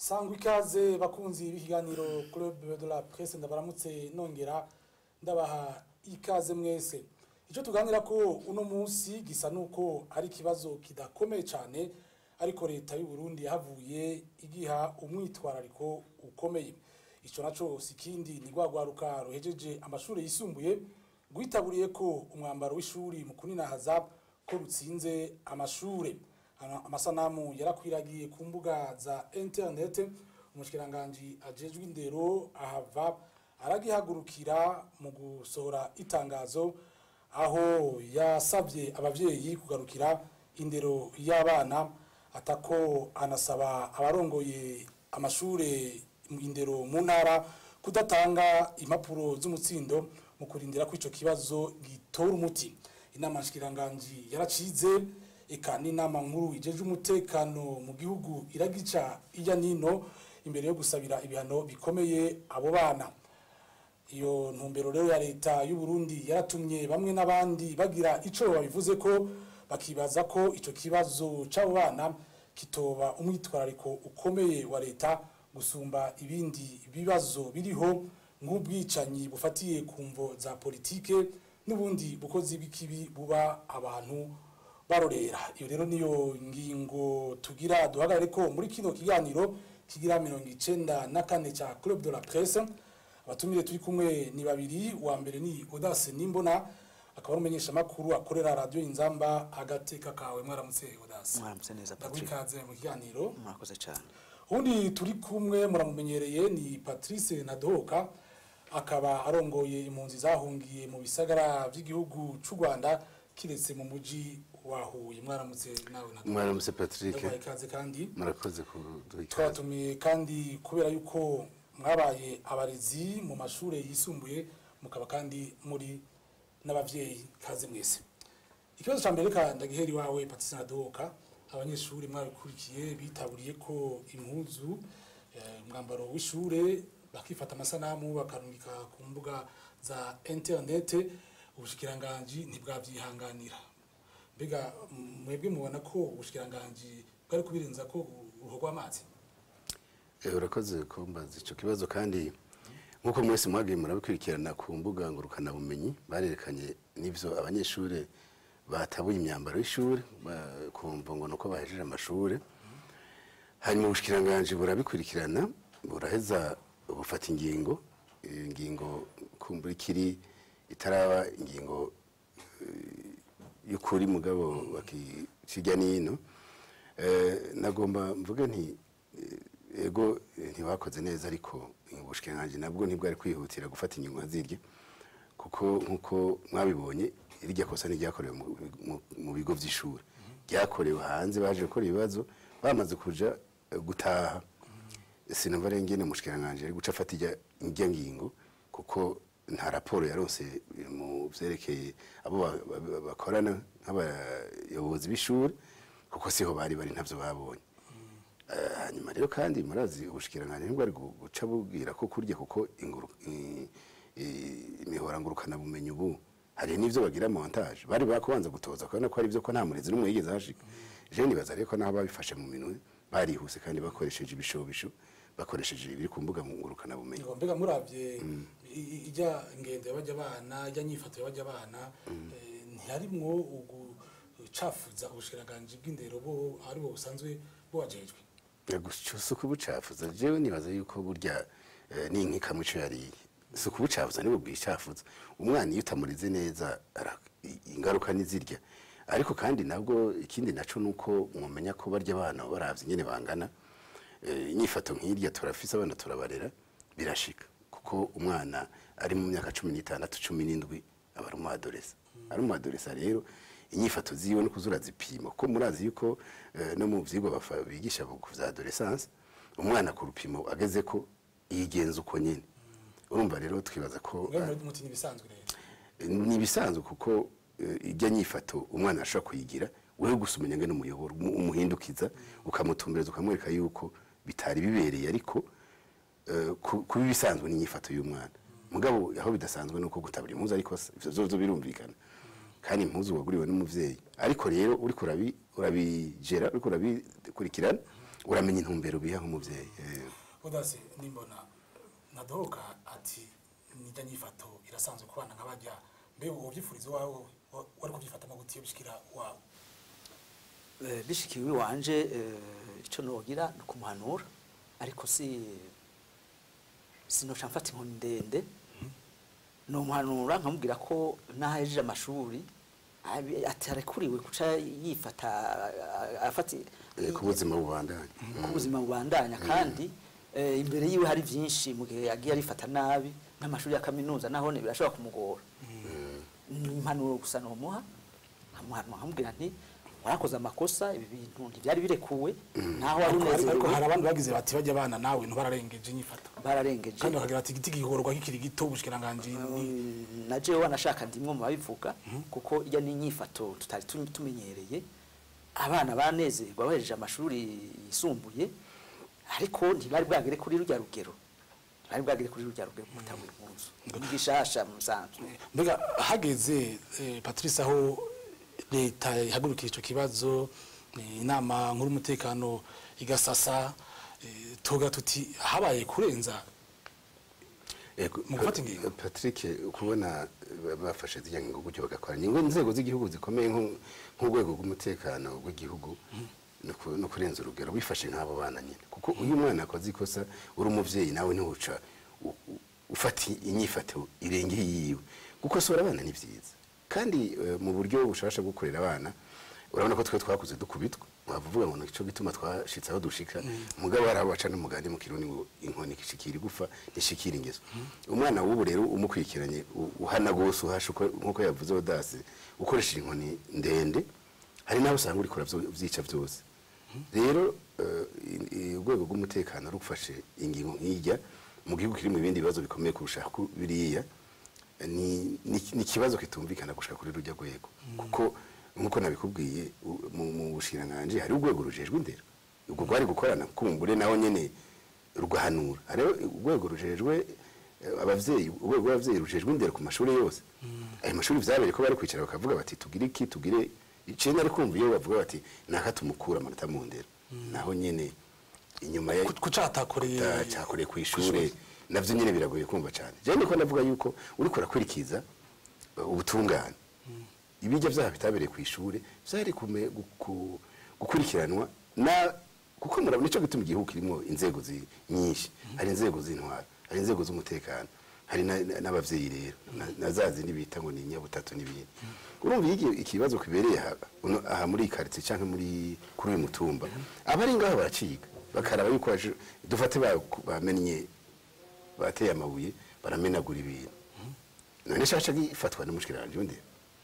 sangwa ikaze bakunzi b'ikiganiro club de la presse ndabaramutse nongera ndabaha ikaze mwese icyo tuganira ko uno munsi gisa nuko ari ikibazo kidakomeye cyane ariko leta y'u Burundi yahavuye igiha umwitwarariko ukomeye icyo naco si kindi ni rwagwaruka ruhejeje amashuri yisumbuye rwitaburiye ko umwambaro w'ishuri mu kuninahaza ko rutsinze amashure Ama- amasanamu yarakwiragiye ku mbuga za internet umushikiranganji ajejwe indero ahava aragihagurukira mu gusohora itangazo aho yasabye abavyeyi kugarukira indero y'abana atako anasaba abarongoye amashure indero mu ntara kudatanga impapuro z'umutsindo mu kurindira ko ico kibazo gitora umuti inama nshikiranganji yaracize eka n'inama nkuru ijeje umutekano mu gihugu iragica ijya nino imbere yo gusabira ibihano bikomeye abo bana iyo ntumbero rero ya leta y'u Burundi yaratumye bamwe n'abandi bagira ico babivuze ko bakibaza ko ico kibazo c'abo bana kitoba umwitwarariko ukomeye wa leta gusumba ibindi bibazo biriho nk'ubwicanyi bufatiye ku mvo za politike n'ubundi bukozi bw'ikibi buba abantu barorera iyo rero niyo ngingo tugira duhagarare ko muri kino kiganiro kigira mirongo icenda na kane ca club de la presse abatumire turi kumwe ni babiri wa mbere ni Audace Nimbona akaba ari umumenyesha makuru akorera radio Inzamba agateka kawe mwaramutse Audace mwaramutse neza Patrick ndagwikaze mu kiganiro mwakoze cyane undi turi kumwe muramumenyereye ni Patrice Nadoka akaba arongoye impunzi zahungiye mu bisagara by'igihugu c'u Rwanda kiretse mu muji wa Huye mwaramutse nawe Nadoka mwaramutse patrick ndaguhaye ikaze kandi murakoze kuduha ikaze twatumiye kandi kubera yuko mwabaye abarezi mu mashuri yisumbuye mukaba kandi muri n'abavyeyi kaze mwese ikibazo ca mbere ka ndagihera iwawe Patrice Nadoka abanyeshuri mwabikurikiye bitaburiye ko impuzu eh, umwambaro w'ishure bakifata amasanamu bakarungika ku mbuga za internet ubushikiranganji ntibwavyihanganira mbega m- mwebwe mubona ko ubushikiranganji bwari kubirenza ko uruho rw'amazi Eh, urakoze kumbaza ico kibazo kandi nkuko mwese mwagiye murabikurikirana ku mbuga ngurukana bumenyi barerekanye n'ivyo abanyeshure batabuye imyambaro y'ishure ba- kumva ngo nuko bahejeje amashure hanyuma ubushikiranganje burabikurikirana buraheza bufata ingingo iyo ngingo kumbura ikiri itaraba ingingo y'ukuri mugabo bakijya nino eh, nagomba mvuge nti eh, ego eh, ntibakoze neza ariko ubushikiranganje nabwo ntibwari kwihutira gufata ingingo zirya kuko nkuko mwabibonye irya kosa ntiryakorewe mu- mu- mu bigo vy'ishuri ryakorewe hanze baje gukora ibibazo bamaze kuja eh, gutaha sinumva rero ingene umushikiranganje ari guca afata irya irya ngingo kuko nta raporo yaronse mu vyerekeye abo ba- ba- bakorana nk'abayobozi b'ishuri kuko siho bari bari ntavyo babonye Eh, hanyuma rero kandi murazi ubushikiranganje nibwo ari gu- guca bubwira ko kurya kuko inguru i- i- imihora ngurukana bumenyi ubu hari n'ivyo bagira montage bari bakubanza gutoza kubona ko ari byo ko nta murezi n'umwe yigeze hashika je nibaza rero ko naho babifashe mu minwe barihuse kandi bakoresheje ibishobisho bakoresheje ibiri ku mbuga ngurukana bumenyi ngo mbega muravye i- i- ijya ngendo yabajya abana ijya nyifato yabajya abana eh, ntiharimwo ugucafuza ubushikiranganje bw'indero bo ari bo busanzwe bubajejwe gusa ukubucafuza jewe nibaza yuko burya eh, ni nk'ikamu ico yariye si ukubucafuza nibo bwicafuza umwana iyo utamurize neza ara- i- ingaruka nizirya ariko kandi nabwo ikindi naco nuko mwomenya ko barya abana baravye ingene bangana eh, inyifato nk'irya turafise abana turabarera birashika kuko umwana ari mu myaka cumi n'itandatu cumi n'indwi aba ari umuadoresa ari umuadoresa rero inyifato ziwe no kuzura zipima ko murazi yuko eh, no mu vyigwa bafa- bigisha ku vya adolescence umwana ku rupimo ageze ko yigenza uko nyene urumva rero twibaza ko mwe muri muti nibisanzwe rero ni ibisanzwe kuko eh, ijya nyifato umwana ashobora kuyigira wewe gusa umenya ngene umuyoboro umu- umuhindukiza ukamutumbereza ukamwereka yuko bitari bibereye ariko eh, ku- kuba ibisanzwe n'inyifato y'umwana mugabo aho bidasanzwe nuko gutabura impuzu ariko se, ivyo vyovyo birumvikana kandi impuzu waguriwe n'umuvyeyi ariko rero uriko urabi urabigera uriko urabikurikirana uramenya intumbero biha nk'umubyeyi eh. udase nimbona nadohoka ati nijya nyifato irasanzwe ku bana nk'abajya mbe ubyifuriza iwawe wa- wari kubyifatamo gutiyo bishikira wawe Eh, bishikiwe iwanje eh, ico nogira ni ukumuhanura ariko si sinoca mfata inkoni ndende nomuhanura nkamubwira ko naho ahejeje amashuri abi- ati arekuriwe kuca yifata a- afata Eh, ku buzima bubandanye ku buzima bubandanya kandi eh, imbere yiwe hari byinshi mu gihe yagiye arifata nabi n'amashuri ya kaminuza nahone birashobora kumugora ni impanuro gusa nomuha nkamuhanura nkamubwira nti warakoze amakosa ibi bintu ntibyari birekuwe naho wari ariko ariko hari unezerewe abandi bagize bati bajya abana nawe ntibararengeje inyifato bararengeje kandi bakagira ati igiti gihorwa kikiri gito ubushikiranganje ni Mm, na jewe wanashaka ndimwe mu babivuga kuko ijya n'inyifato tutari tu- tumenyereye abana banezerwa bahejeje amashuri yisumbuye ariko ntibari bwagere kuri rujya rugero ntibari bwagere kuri rujya rugero gutangura impunzu ni gishasha mu bisanzwe mbega hageze eh, patrice aho leta ihagurukiye icyo kibazo eh, inama nkuru y'umutekano igasasa eh, tuvuga tuti habaye kurenza Eh, ku- Mu gufata ingingo. Patrick kubona ba- bafashe zijya ngo gutyo bagakora ingingo inzego z'igihugu zikomeye nko- nk'urwego rw'umutekano w'igihugu no ku- no kurenza urugero wifashe nk'abo bana nyine kuko uyu mwana akoze ikosa uri umuvyeyi nawe ntiwuca u- u- ufata inyifato irengeye yiwe gukosora abana ni byiza kandi eh, mu buryo bushasha bwo kurera abana urabona ko twe twakuze dukubitwa wavuga ngo nico gituma twashitse aho dushika mugabo hari aho baca n'umugani mu kirundi ngo inkoni ishikira igufa ntishikira ingeso umwana w'ubu rero umukurikiranye u- uhana gose uhasha uko- nk'uko yavuze odasi ukoresheje inkoni ndende hari n'aho usanga urikora vyica vyose rero eh, i- i- urwego rw'umutekano rufashe ingingo nk'ijya mu gihugu kiri mu bindi bibazo bikomeye kurusha ku- biriya ni ni ni ikibazo kitumvikana gushika kuri rujya rwego kuko nkuko nabikubwiye u- mu mu bushikiranganji hari urwego rujejwe indero ubwo rwari gukorana kumbure naho nyene rugahanura hariho urwego rujejwe eh, abavyeyi urwego rw'abavyeyi rujejwe indero ku mashuri yose ayo mashuri vyabereye ko bari kwicara bakavuga bati tugire iki tugire icenda ari kumva iyo bavuga bati naka tumukura amanota mu ndero naho nyene inyuma ya kucatakoreye kuta- cyakoreye ku ishure navyo nyene biragoye kumva cyane je niko ndavuga yuko uriko urakurikiza uh, ubutungane ibijya vyaha bitabereye ku ishure vyari kume- gu- ku- gukurikiranwa na kuko murabona nico gituma igihugu kirimo inzego zi- nyinshi hari inzego z'intwaro hari inzego z'umutekano hari na- na- n'abavyeyi rero na- na za zindi bita ngo ni nyabutatu n'ibindi urumva iyo iki- ikibazo kibereye aha uno- aha muri iyi quartier canke muri kuri uyu mutumba abari ngaho baraciga bakaraba yuko baje- dufate ba- bamennye bateye amabuye baramenagura ibintu none shasha gifatwa n'umushikiranje undi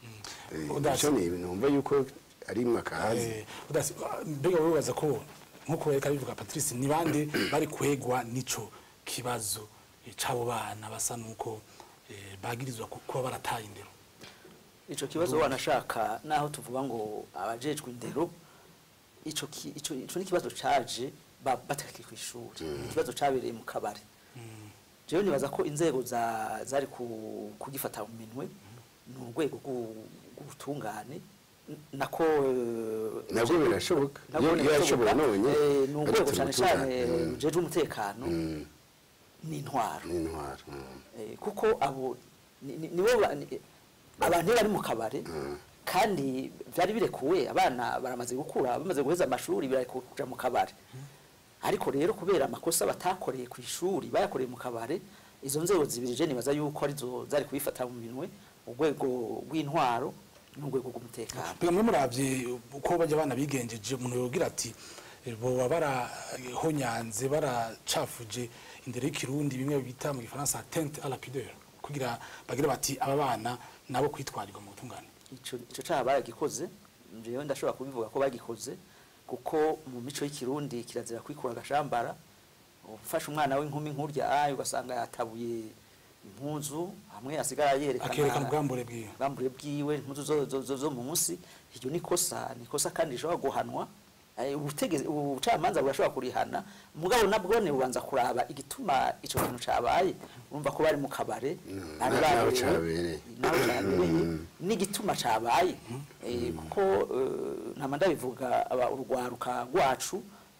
Udasi. icyo ni ibintu numva yuko ari mwakahazi Eh, udasi mbega wowe wibaza ko nkuko reka bivuga patrice ni bande bari kwegwa n'ico kibazo eh, c'abo bana basa nuko eh, bagirizwa ku- kuba barataye indero ico kibazo wanashaka naho tuvuga ngo abajejwe indero ico ki- ico ico ni kibazo caje ba- batakiri ku ishuri ikibazo cabereye mu kabari jewe nibaza ko inzego za zari ku- kugifata mu minwe ni urwego rw'u- rw'ubutungane n- nako eh, Nabwo birashoboka. nabwo Iyo- iyo birashoboka. yashoboye none, Eh, ni urwego bagatuma cane cane ubutungane. Mm. rujejwe umutekano Mm, n'intwaro n'intwaro mm. Eh, kuko abo ni- ni- nibo ba- ni- abantu iyo bari mu kabare kandi byari birekuwe abana baramaze gukura bamaze guheza amashuri birarekuwe kuja mu kabare ariko rero kubera amakosa batakoreye ku ishuri bayakoreye mu kabare izo nzego zibiri je nibaza yuko arizo zari kubifata mu minwe urwego rw'intwaro n'urwego rw'umutekano mbega mwe muravye uko bajya abana bigenjeje umuntu yogira ati eh, boba barahonyanze baracafuje indero y'ikirundi bimwe bita mu gifaransa atteinte à la pudeur kugira bagire bati aba bana nabo kwitwarirwa mu butungane ico ico caha baragikoze jewe ndashobora kubivuga ko bagikoze kuko mu mico y'ikirundi kirazira kwikura agashambara ufashe umwana w'inkumi nkurya ayi ugasanga yatabuye impuzu hamwe asigara yerekana akerekana ubwambure bwiwe ubwambure bwiwe impuzu zo, zo, zo, zo munsi iryo ni kosa ni kosa kandi rishobora guhanwa Eh, ubutegezi ubucamanza burashobora kurihana mugabo nabwone bubanza kuraba igituma ico kintu cabaye urumva ko bari mu kabare bari na- naho baberewe, cabereye. naho cabereye n'igituma cabaye Eh, kuko eh, ntama ndabivuga aba urwaruka rwacu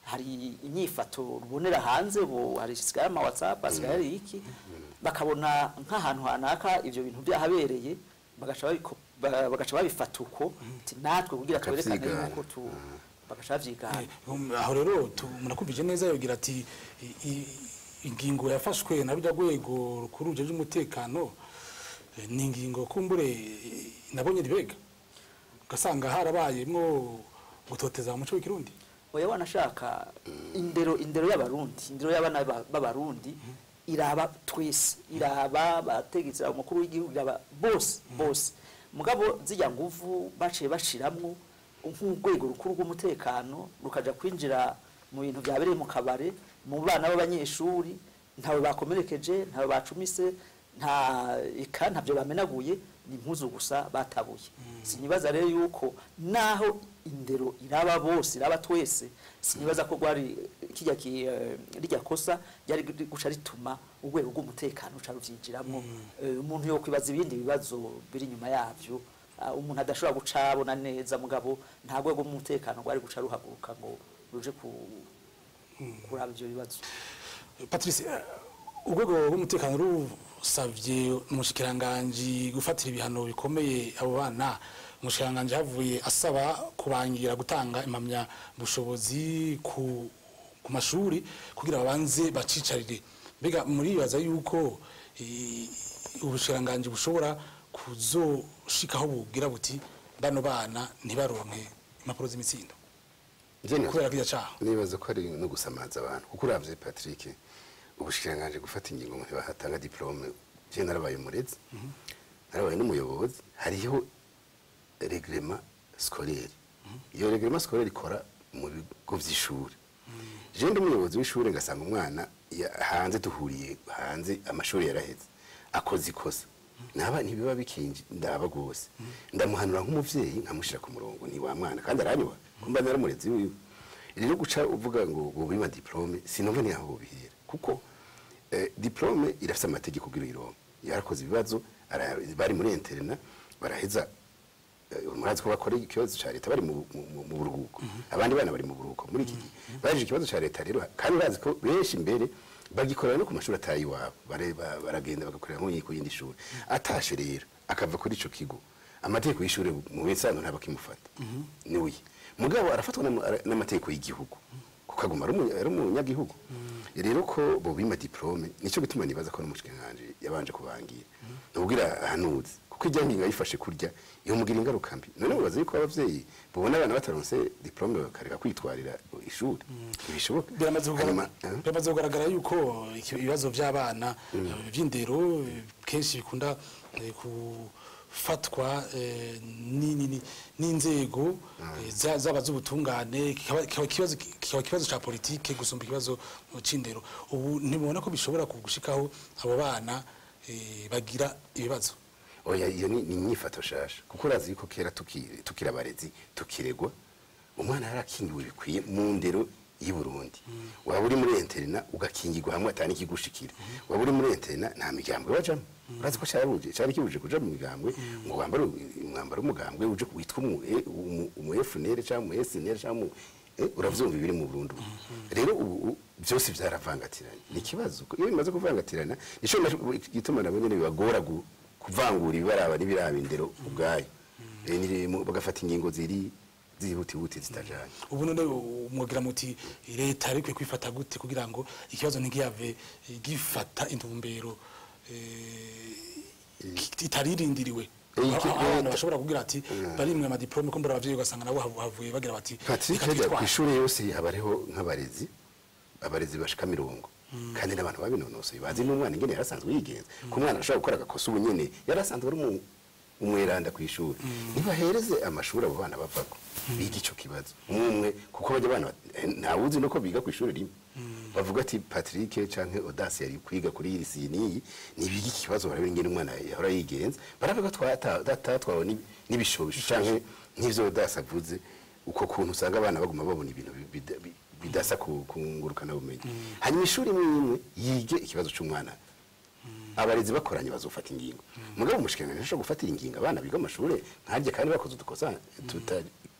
hari inyifato rubonera hanze ubu hari sigaye ama whatsapp hasigaye hari iki bakabona nk'ahantu hanaka ivyo bintu byahabereye bagaca babiko- ba- bagaca babifata uko ati natwe kugira twerekane Bakavyigana. yuko tu bagaca bavyigana Eh, um, aho rero tu- munakumvije neza yogira ati i- i- ingingo yafashwe na rurya rwego rukuru rujejwe umutekano eh, ni ingingo kumbure eh, nabonye ribega ugasanga harabayemwo gutoteza mu muco w'ikirundi oya wanashaka indero indero y'abarundi indero y'abana ba- b'abarundi iraba twese iraba bategetsi umukuru w'igihugu iraba bose bose mugabo zijya nguvu baciye bashiramwo nk'urwego rukuru rw'umutekano rukaja kwinjira mu bintu byabereye mu kabare mu bana b'abanyeshuri ntawe bakomerekeje ntawe bacumise nta eka ntabyo bamenaguye ni impuzu gusa batabuye sinibaza rero yuko naho indero iraba bose iraba twese sinibaza ko rwari kijya ki eh, rijya kosa ryari guca rituma urwego rw'umutekano ruca ruvyinjiramo Eh, umuntu yo kwibaza ibindi bibazo biri inyuma yavyo Ah, umuntu adashobora guca abona neza mugabo nta rwego rw'umutekano rwari guca ruhaguruka ngo ruje ku kuraba ivyo bibazo patrice eh, urwego rw'umutekano rusavye umushikiranganji gufatira ibihano bikomeye abo bana umushikiranganji havuye asaba kubangira gutanga impamya bushobozi ku, ku mashuri kugira babanze bacicarire mbega muribaza yuko eh, ubushikiranganji bushobora kuzoshikaho bugira buti bano bana ntibaronke impapuro z'imitsindo Njye nibaza- kubera kirya caho nibaza ko ari no gusamaza abantu kuko uravye Patrick ubushikiranganji gufata ingingo ngo ntibahatanga diplome je narabaye umurezi narabaye n'umuyobozi hariho regrema scolaire iyo regrema scolaire ikora mu bigo vy'ishuri je ndi umuyobozi w'ishuri ngasanga umwana ya- hanze duhuriye hanze amashuri yaraheze akoze ikosa naba ntibiba bikinji ndaba gose ndamuhanura nk'umuvyeyi nkamushira ku murongo ni wa mwana kandi aranyuba kumba naramurezi wiwe rero guca uvuga ngo bubima diplome sinumva ni aho bubihera kuko eh, diplome irafite amategeko kugira uyironke yarakoze ibibazo ara- bari muri interna baraheza eh, murazi ko bakora ikibazo cya leta bari mu mu- mu- mu buruhuko abandi bana bari mu buruhuko muri iki gihe baje ikibazo cya leta rero kandi urazi ko benshi imbere bagikorera no ku mashuri atayi iwabo Bare- ba- baragenda bagakorera nko ku yindi shuri atashe rero akava kuri ico kigo amategeko y'ishuri mu bisanzwe ntabwo akimufata niwe mugabo arafatwa n'ama- ara- n'amategeko y'igihugu kuko aguma ari umunya- ari umunyagihugu rero ko bobima diplome nico gituma nibaza ko n'umushikiranganji yabanje kubangira nubwira ahanuzi kuko ijya ngingo yifashe kurya iyo mugira ingaruka mbi none mubaza yuko abavyeyi bubona abana bataronse diplome bakareka kwitwarira ishuri ntibishoboka biramaze Hanyuma, kugaragara- eh? biramaze kugaragara yuko iki- ibibazo by'abana eh, by'indero eh, kenshi bikunda eh, gufatwa eh, ni- ni- ni- n'inzego eh, za- zaba z'ubutungane kikaba kikaba ikibazo kikaba ikibazo ca politike gusumba ikibazo eh, c'indero ubu ntibona ko bishobora gushikaho abo bana eh, bagira ibibazo oya iyo ni ni inyifato shasha kuko urazi yuko kera tukiri tukiri abarezi tukiregwa umwana yarakingiwe bikwiye mu ndero y'i Burundi waba uri muri interna ugakingirwa hamwe atani kigushikira waba uri muri interna nta migambwe wajamo urazi ko cyarabuje cyari kibuje kuja mu migambwe ngo wambare umwambaro w'umugambwe uje witwa umu eh, umu- umu FNL cyangwa umu SNL cyangwa umu- eh, uravyumva ibiri mu Burundi ubu. rero ubu ubu byose byaravangatiranye ni ikibazo iyo bimaze kuvangatirana nico na- gituma nabo nyene bibagora gu- kuvangura ibibaraba n'ibiraba indero ubwayo Eh, ni- mu- bagafata ingingo ziri zihutihuti zitajanye ubu none umwogira muti leta ariko kwifata gute kugira ngo ikibazo ntigiyave eh, gifata intumbero eh, ki- itaririndiriwe Eh, iki- Aho abantu leta- bashobora kugira ati barimwe amadiplome ko mbura abavyeyi ugasanga nabo havu- havuye bagira bati Patrick "Reka rega ku twitware." ishuri yose haba hariho nk'abarezi abarezi bashika mirongo kandi n'abantu babinonosoye bazi n'umwana ingene yarasanzwe yigenza ku mwana ashobora gukora agakosa ubu nyene yarasanzwe ari umu- umweranda ku ishuri nibahereze amashuri abo bana bavako biga ico kibazo umwe umwe kuko bajya abana eh, ntawuzi nuko biga ku ishuri rimwe bavuga ati Patrick canke Audace yari kwiga kuri iyi si niyi nibiga ikibazo barabira ingene umwana yahora yigenza baravuga twatatwawe n'ibishobisho canke nk'ivyo Audace avuze uko kuntu usanga abana baguma babona ibintu bi- bida- bi- bidasa ku ku ngurukana bumenyi hanyuma ishuri imwe imwe yige ikibazo c'umwana abarezi bakoranye bazofata ingingo mugabo umushikiranganji ashobora gufatira ingingo abana biga amashure nkarye kandi bakoze udukosa tuta-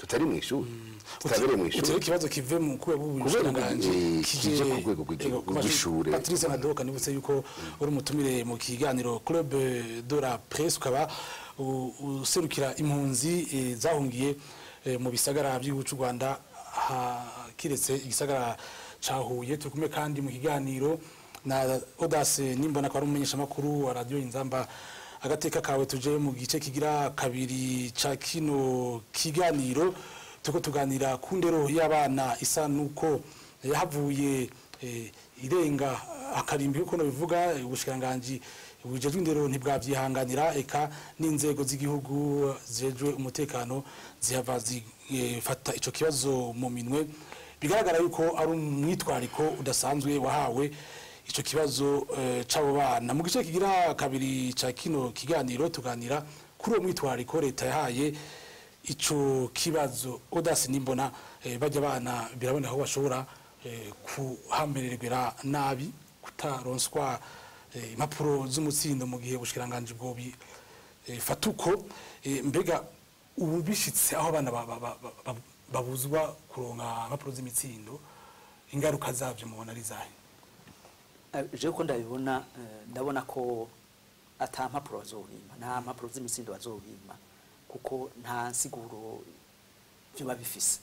tutari mu ishuri tutabereye mu ishuri utari ikibazo kive mu rwego rw'ubushikiranganji eh, kije ku rwego rw'igi- Ego, ku mashuri. rw'ishure. Patrice Nadoka nibutse yuko uri umutumire mu kiganiro Club de la Presse ukaba u- userukira impunzi eh, zahungiye eh, mu bisagara by'igihugu cy'u Rwanda ha- kiretse igisagara ca Huye turi kumwe kandi mu kiganiro na Audace Nimbona kwa umumenyesha makuru wa radio Inzamba agateka kawe tuje mu gice kigira kabiri ca kino kiganiro tuko tuganira ku ndero y'abana isa nuko yahavuye eh, irenga akarimbi uko bivuga ubushikiranganji bujejwe indero ntibwavyihanganira eka n'inzego z'igihugu zijejwe umutekano zihava zifata ico kibazo mu minwe bigaragara yuko ari umwitwariko udasanzwe wahawe ico kibazo eh, c'abo bana mu gice kigira kabiri ca kino kiganiro tuganira kuri uwo mwitwariko leta yahaye ico kibazo odasi nimbona eh, bajya bana biraboneka aho bashobora eh, kuhamererwa nabi kutaronswa eh, impapuro z'umutsindo mu gihe ubushikiranganje bwo bi eh, fatuko eh, mbega ubu bishitse aho abana ba- ba- ba- ba- babuzwa kuronka impapuro z'imitsindo ingaruka zavyo mubona ari zahe Eh, jewe ko ndabibona eh, ndabona ko ata mpapuro bazobima nta mpapuro z'imitsindo bazobima kuko nta nsiguro biba bifise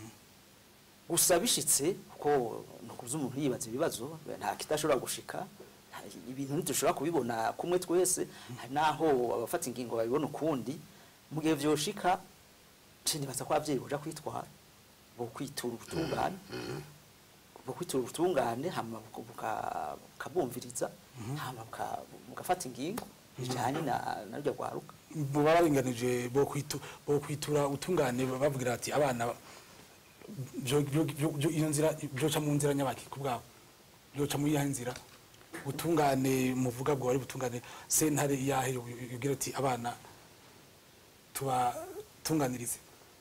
gusa bishitse kuko nukuvuza umuntu yibaza ibibazo nta kidashobora gushika nta- ibintu ntidushobora kubibona kumwe twese hari naho abafata ingingo babibona ukundi mu gihe vyoshika nce nibaza ko abavyeyi boja kwitwara bo kwitura ubutungane bwo kwitura ubutungane hama buka- buka- bukabumviriza hama buka- bugafata ingingo bijanye na na rurya rwaruka baba baringanije bo kwitu bo kwitura utungane bavugira ati abana byo byo- byo- byo- iyo nzira byoca mu nzira nyabaki ku bwabo byoca mu yahe nzira utungane muvuga bwo ari butungane sentare yahe yugira ati abana tubatunganirize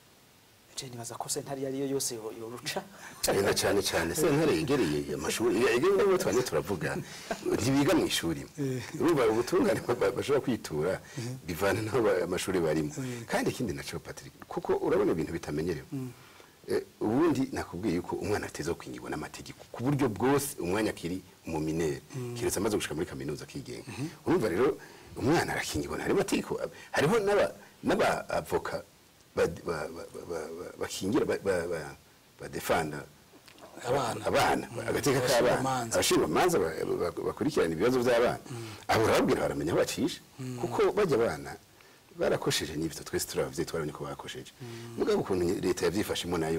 je nibaza ko sentari iyo ariyo yose yo- yoruca cyane cyane cyane sentare yegereye amashuri yegereye n'ubu twanye turavuga ntibiga mu ishuri urumva ubutungane ba- ba- bashobora kwitura bivana n'aho ba- amashuri barimo kandi ikindi naco Patrick kuko urabona ibintu bitamenyerewe Eh, ubundi nakubwiye yuko umwana ateza kwingirwa n'amategeko ku buryo bwose umwanya akiri umuminere kiretse amaze gushika muri kaminuza akigenga urumva rero umwana arakingirwa harimo amategeko hariho n'aba n'abavoka ba- ba- ba- ba- ba- bakingira ba- ba- ba- badefanda Abana. abana agateka k'abana Abashinjwamanza. abashinjwamanza ba- ba- bakurikirana ibibazo by'abana abo urababwira baramenya aho bacisha kuko bajya abana barakosheje n'ibyo twese turi ababyeyi twarabonye ko bakosheje mugabo ukuntu leta yabyifashemo nayo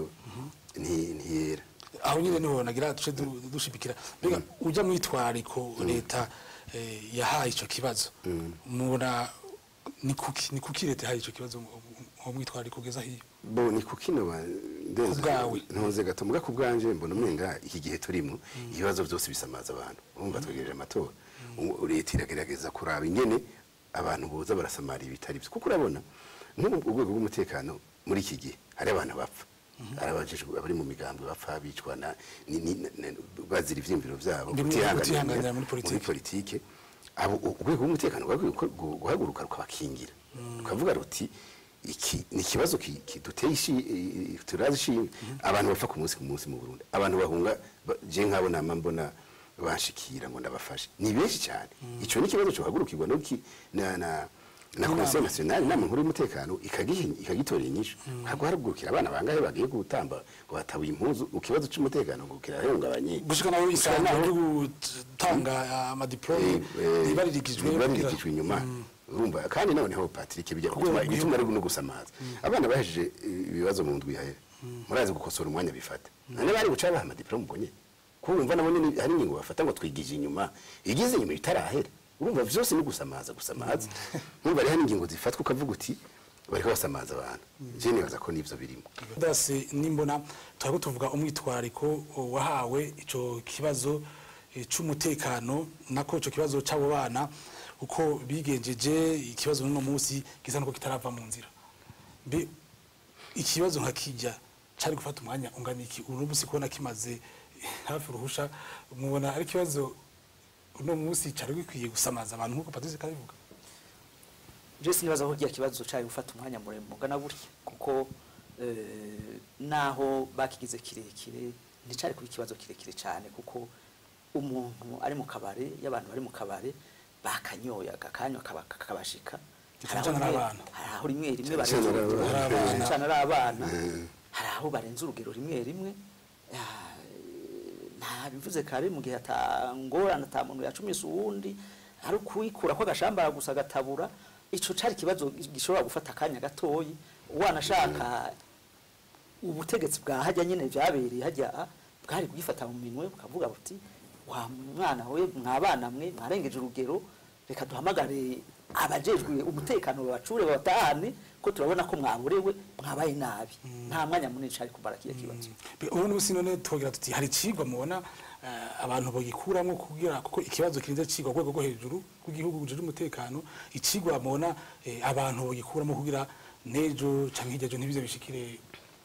nti- ntiyera aho nyine niho nagira duce du- dushibikira mbega ujya mu itwariko leta eh, yahaye ico kibazo mubona ni kuki ni kuki leta yahaye ico kibazo mu mu mwitwariko ugeza hiyo bo ni kuki no ndenze bwawe. ntuze gato muga ku bwanje mbona umenga iki gihe turimo ibibazo byose bisamaza abantu urumva twegereje amatora Ubu leta iragerageza kuraba ingene abantu boza barasamara ibitari byo kuko urabona nk'ubu urwego rw'umutekano muri iki gihe hari abantu bapfa hari abajejwe abari mu migambi bapfa bicwa na ni- ni- ni- bazira ivyiyumviro vyabo Bimwe kutihanganira kutihanganira muri politike. muri politike abo urwego rw'umutekano rwakwiye guko- gu- guhaguruka rukabakingira rukavuga ruti iki ni ikibazo ki- kiduteye ishi- i- turazi ishinga abantu bapfa ku munsi ku munsi mu Burundi abantu bahunga ba- je nkabo nama mbona banshikira ngo ndabafashe ni benshi cyane ico ni ikibazo cyohagurukirwa no ki- na na na komisiyo nationale inama nkuru y'umutekano ikagihi- ikagitorera inyishu ntabwo harugurukira abana bangahe bagiye gutamba ngo batabuye impuzu mu kibazo c'umutekano ngo kirahungabanye gushika naho isanga ryo gutanga amadiplome ibaririkijwe baririkijwe inyuma urumva kandi noneho Patrick bijya Ku gutuma rwego igituma ari no gusamaza abana bahejeje ibibazo mu ndwi yahe murazi gukosora umwanya bifata none bari guca baha amadiplome ubwo nyene ko wumva nabo nyene hari ingingo bafata ngo twigije inyuma igeze inyuma itarahera urumva vyose ni gusamaza gusamaza urumva rero hari ingingo zifatwa ukavuga uti bariko basamaza abantu je nibaza ko nivyo birimo dase nimbona turako tuvuga umwitwariko wahawe ico kibazo eh, c'umutekano nako ico kibazo c'abo bana uko bigenjeje ikibazo n'uno munsi gisa nuko kitarava mu nzira mbe ikibazo nka kijya cari gufata umwanya ungana iki uno munsi kubona kimaze hafi uruhusha mubona ari ikibazo uno munsi cari gikwiye gusamaza abantu nk'uko Patrice kabivuga je sinibaza ko kiya kibazo cari gufata umwanya muremure ungana gutya kuko eh, naho bakigize kirekire nticari kuba ikibazo kirekire cyane kuko umuntu ari mu kabare y'abantu bari mu kabare bakanyoye akakanywa kaba- kakabashika Cyane Hari aho cyane ari rimwe- abana. hari aho rimwe rimwe Cyane barenza cyane ari urugero, abana. cyane cyane ari abana Mm. hari aho barenza urugero rimwe rimwe Ah, nta bivuze kare mu gihe atangorana ata muntu yacumisa uwundi ari ukuwikura ko agashambara gusa agatabura ico cari ikibazo gishobora gufata akanya gatoyi wanashaka ubutegetsi bwa hajya nyine vyabereye hajya ah, bwari kugifata mu minwe bukavuga buti wa mwana we mwabana mwe mwarengeje urugero reka duhamagare abajejwe umutekano babacure babatahane ko turabona ko mwaborewe mwabaye nabi nta mwanya munini cari kumara kiya kibazo ubundi busi none twogira tuti hari icigwa mubona eh, abantu bagikuramwo kugira kuko ikibazo kirinze cigwa ku rwego rwo hejuru rw'igihugu bujejwe umutekano icigwa mubona eh, abantu bagikuramwo kugira nejo canke hirya ejo ntibize bishikire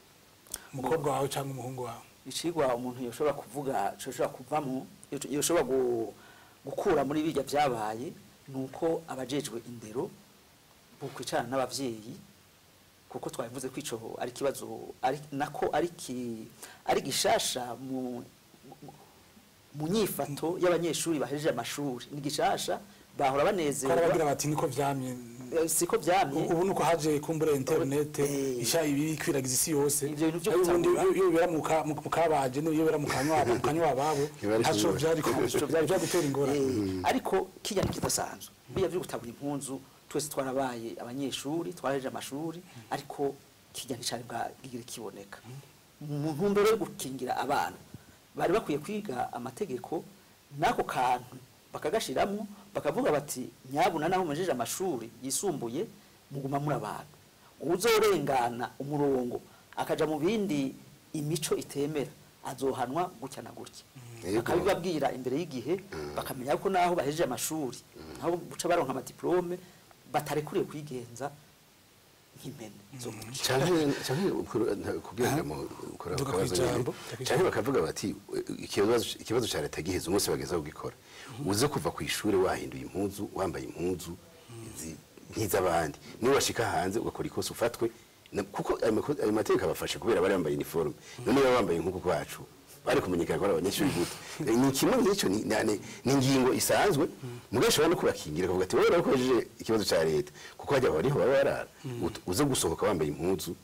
umukobwa wawe canke umuhungu wawe icigwa umuntu yoshobora kuvuga yoshobora kuvamo yoshobora gu- gukura muri birya vyabaye nuko abajejwe indero bokwicarana n'abavyeyi kuko twabivuze ko ico ari kibazo ari nako ari ki ari gishasha mu mu- mu nyifato y'abanyeshuri bahejeje amashuri ni gishasha bahora ko banezerwa arabagira bati niko vyamye Eh, siko vyamye ubu nuko haje kumbura internet Eh. isha ibi kwiragiza isi yose Ivyo bintu vyo Ariko ubundi gutangura. iyo bibera mu ka- mu kabaje n'iyo bibera mu kanywa mu kanywa babo Biba ari ntaco kimwe. vyari Ntaco vyari- vyari gutera ingorane Eh, ariko kijya ntikidasanzwe biya byo gutabura impunzu twese twarabaye abanyeshuri twaraheje amashuri ariko kijya nticari bwagira kiboneka mu ntumbero yo gukingira abana bari bakwiye kwiga amategeko n'ako kantu bakagashiramwo bakavuga bati nyabuna naho mumejeje amashuri yisumbuye muguma muri abantu uzorengana umurongo akaja mu bindi imico itemera azohanwa gutya na gutya Yego. akabibabwira imbere y'igihe bakamenya ko naho bahejeje amashuri aho buca baronka amadiplome batarekuriye kwigenza nk'impene zo mu nce canke canke ukuru- nta- kugira ngo ukora Duga akabazo kw'ijambo, nyene. duga canke bakavuga bati ikibazo ikibazo ca leta giheze umunsi bageza kugikora uze kuva ku ishure wahinduye impuzu wambaye impuzu zi- nk'iz'abandi niba washika hanze ugakora ikosa ufatwe na- kuko ayo mako- ayo mategeko abafasha kubera bari bambaye uniforme none baba bambaye nk'uku kwacu bari kumenyekana ko ari abanyeshuri gute Eh, ni kimwe nk'icyo ni ni- ni ingingo isanzwe mugabo ishobora no kubakingira akavuga ati wowe urakojeje ikibazo ca leta kuko hajya bariho baba barara Ut- uze gusohoka wambaye impuzu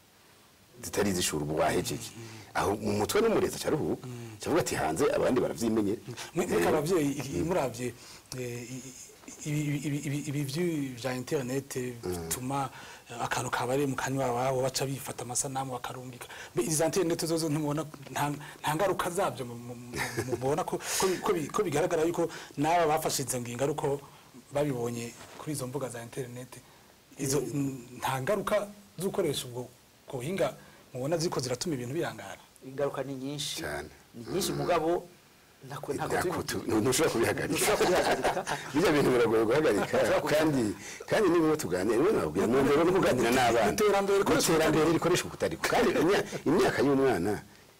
zitari izishura ubu wahejeje aho mu mutwe n'umurezi acaruhuka cavuga ati hanze abandi baravyimenyera mweka abavyeyi i- muravye eh, i- ibi ibi- ibi- ibi vyu- vya internet bituma eh, akantu kabare mu kanywa wabo baca bifata amasanamu bakarungika Mbe izi internet zozo ntimubona nta nta ngaruka zabyo mu- mu- mu- mubona ko ko bi- ko bi- ko bigaragara yuko n'aba bafashe izo ngingo ariko babibonye kuri izo mbuga za internet izo n- nta ngaruka zo gukoresha ubwo ubwo buhinga mubona ziko ziratuma ibintu birangara ingaruka ni nyinshi Cane. ni nyinshi mugabo ntako ntako Ntako tubivuga. tu- ntushobora kubihagarika Ntushobora kubihagarika. bijya bintu biragoye guhagarika kandi kandi niba tuganira niba nababwira mu ndero no kuganira n'abana Iterambere rikoresha iterambere rikoresha ukutariko kandi imya- imyaka y'umwana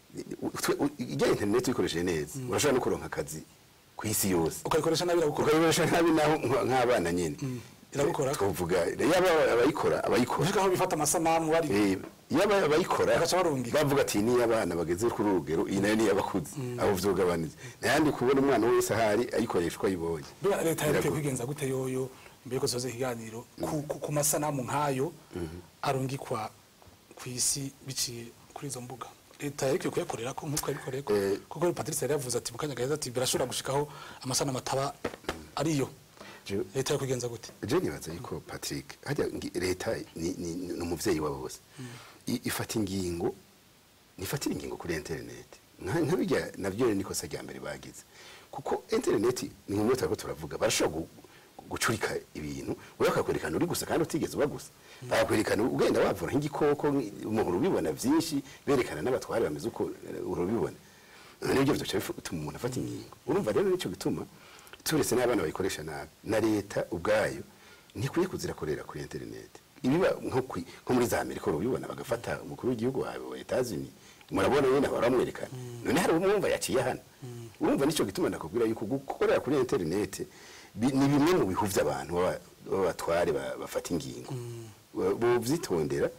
twe- u- ijya internet uyikoresheje neza urashobora no kuronka akazi ku isi yose ukayikoresha nabi iragukora ukayikoresha nabi naho nka- nk'abana nyine irabikora twavuga yaba abayikora abayikora uvuga aho bifata amasanamu bari Eh, yaba abayikora Bagaca barungika. bavuga ati niyo abana bageze kuri uru rugero iyi nayo niyo abakuze aho vyogabanije nayandi kubona umwana wese ahari ayikoresha uko ayibonye Buriya leta yarikwiye Biragoye. kwigenza gute yoyo mbere ko soze ikiganiro ku, ku, ku masanamu nk'ayo arungikwa ku isi biciye kuri izo mbuga leta yarikwiye kuyakorera ko nk'uko yabikoreye ko Eh. kuko Patrice yari yavuze ati mu kanya gaheza ati birashobora gushikaho amasanamu ataba ariyo Je- leta yo kwigenza gute je nibaza yuko patrick hajya ngi- leta ni ni- ni umuvyeyi wa bose I- ifata ingingo nifatira ingingo kuri internet nka nka bijya navyo ni kosa rya mbere bagize kuko internet ni mu mutwe turavuga barashobora gu- gucurika ibintu wewe akakwerekana uri gusa kandi utigeze uba gusa bakwerekana ugenda wavura nk'igikoko nk- umuntu ubibona vyinshi berekana n'abatware bameze uko eh, urabibona nibyo biduca bituma umuntu afata ingingo urumva rero nicyo gituma turetse n'abana bayikoresha nabi na leta ubwayo ntikwiye kuzirakorera kuri internet ibiba nko kwi- nko muri za amerika urabibona bagafata umukuru w'igihugu wawe wa etazini murabona nyine baramwerekana none hari umwumva yaciye hano urumva nicyo gituma ndakubwira yuko gukorera kuri internet bi- ni bimwe mu bihuvya abantu baba- b'abatware ba- bafata ingingo bovyitondera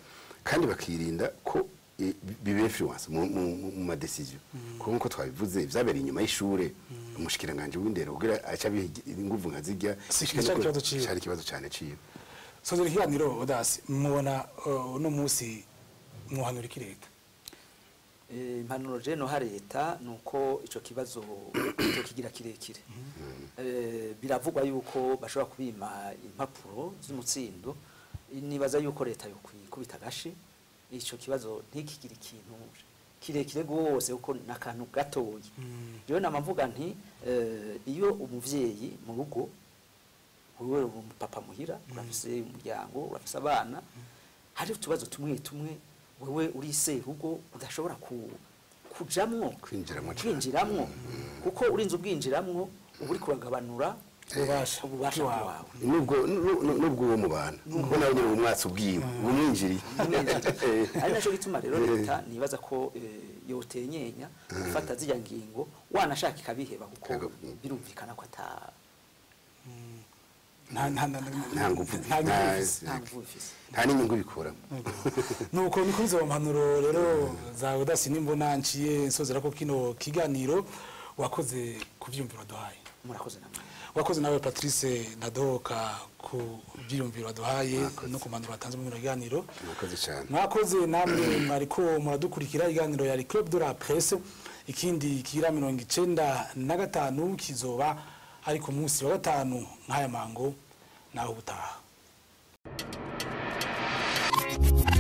kandi bakirinda ko eh, bibe influence mu mu- mu- mu madecision kuko nkuko twabivuze vyabereye inyuma y'ishure umushikiranganje w'indero kugira aca biha inguvu nka zirya Si bishike cari nuko- ikibazo ciwe. cari ikibazo cane ciwe sozera ikiganiro odasi mubona uh, uno munsi mwohanura iki leta Eh, impanuro je noha leta ni uko ico kibazo kigira kirekire Eh, biravugwa yuko bashobora kubima impapuro z'umutsindo nibaza yuko leta yokwikubita agashi ico kibazo ntikigire ikintu kirekire rwose kuko ni akantu gatoya rero nama mvuga nti eh, iyo umuvyeyi mu rugo wewe uri umupapa muhira urafise umuryango urafise abana hari utubazo tumwe tumwe wewe uri serugo udashobora ku kujamwo Kwinjiramwo cane. kwinjiramwo kuko urinze ubwinjiramwo uba uri kuragabanura Ububasha ububasha bwawe. bwawe nubwo nu- nu- nubwo uwo mubana kuko nawe nyine umwatsi ubwiwe umwinjiriye ari naco gituma rero leta nibaza ko eh, yotenyenya gufata zirya ngingo wanashaka ikabiheba kuko Yego. birumvikana ko ata nta nta nta Nta nguvu. nta nguvu Nta- bifise. nta nguvu bifise nta n'inyungu bikuramo nuko ni kuri izo mpanuro rero zawe udasi nimbona nciye nsozera ko kino kiganiro wakoze ku byiyumviro waduhaye murakoze namwe wakoze nawe patrice nadohoka ku byiyumviro waduhaye no ku mpanuro watanze mu bino biganiro murakoze cyane mwakoze namwe mwariko muradukurikira iganiro ya club de la presse ikindi kigira mirongo icenda na gatanu kizoba ari ku munsi wa gatanu nk'aya mango naho ubutaha